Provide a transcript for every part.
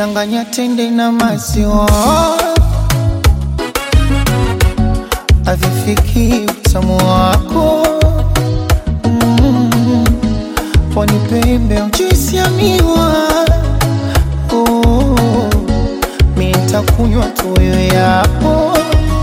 changanya tende na maziwa, avifiki utamu wako mm. Pwani pembe juisi ya miwa oh. Mi nitakunywa tuyo yapo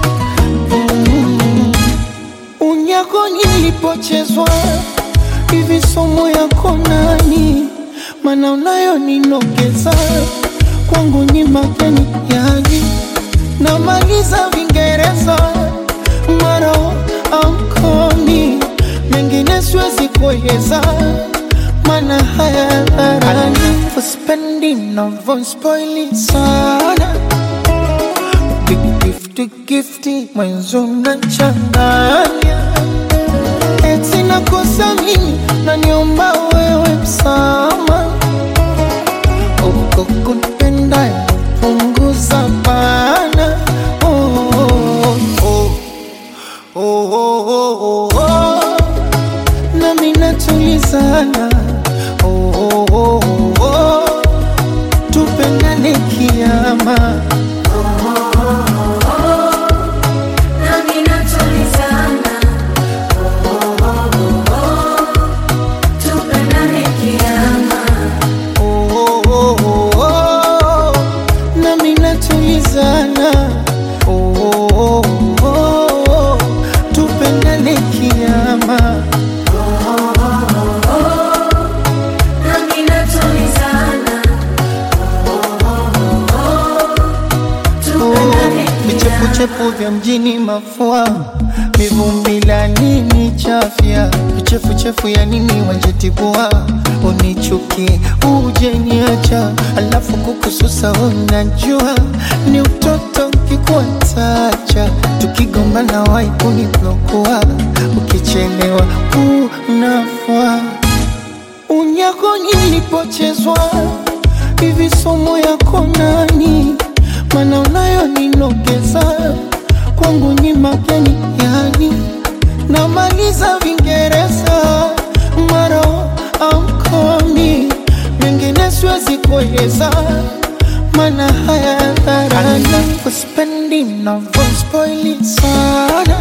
mm. Unyako nilipochezwa hivi somo yako nani, mana unayo ninogeza kwangu ni mageni yani, namaliza Vingereza maro amkomi mengine siwezi kueleza, mana haya dharani uspendi navyospoili sana gifti gifti mwenzo nachanganya eti nakosa mimi naniomba wewe msama uko kunipenda punguza bana oh, oh, oh, oh, oh, oh, oh. nami natulizana oh, oh, oh, oh, oh. tupendane kiama Nami natulizana, oh, oh, oh, oh. Tupendane kiama, oh, oh, oh, oh, oh. nami natulizana oh, oh, oh, oh. tupendane kiama nami natulizana, oh, oh, oh, oh. Tupendane kiama. vichefuchefu vya mjini mafua mivumbi la nini chafya vichefuchefu ya nini wanjetibua unichukie uje niacha alafu kukususa unajua ni utoto kikuatacha tukigombana waikuniblokuwa ukichelewa unafua unyako nilipochezwa hivi somo yako nani, mana unayo ninogeza kwangu ni mageni yani, namaliza Vingereza maro amkomi mengine siwezi kueleza, mana haya dharani uspendi navyospoili sana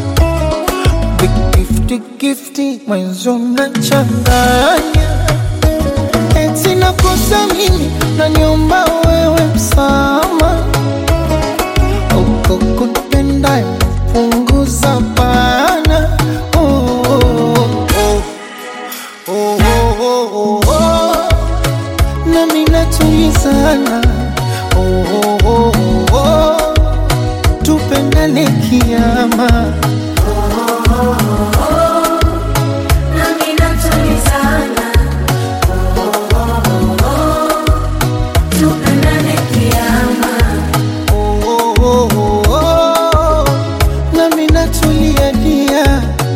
gifti gifti mwenzo nachanganya eti nakosa mimi naniomba wewe msama uko kunipenda punguza bana oh, oh, oh, oh, oh, oh, oh. nami natulizana oh, oh, oh, oh, oh. tupendane kiama Nami natulizana, oh, oh, oh, oh. Tupendane kiama, oh, oh, oh, oh, oh. nami natulia dia